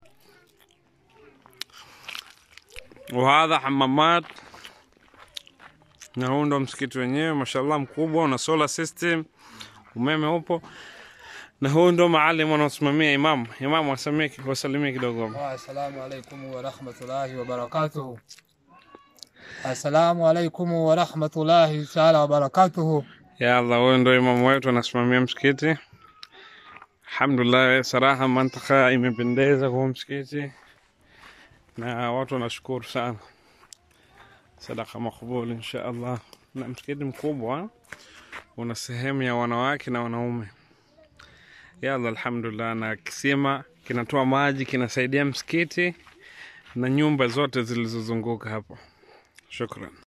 Wahadha hamamat, na huu ndo msikiti wenyewe, mashallah, mkubwa, una solar system, umeme upo, na huu ndo maalim wanaosimamia imamu. Imamu wasalimie wasalimie kidogo. Assalamu alaikum warahmatullahi wabarakatuhu. Assalamu alaikum warahmatullahi taala wabarakatuhu. Ya Allah, huyu ndo imamu wetu anasimamia msikiti. Alhamdulillah, saraha mantaka imependeza kwa huu msikiti na watu wanashukuru sana. Sadaka makbul insha Allah. Na msikiti mkubwa una sehemu ya wanawake na wanaume. Ya Allah, alhamdulillah, na kisima kinatoa maji kinasaidia msikiti na nyumba zote zilizozunguka hapo. Shukran.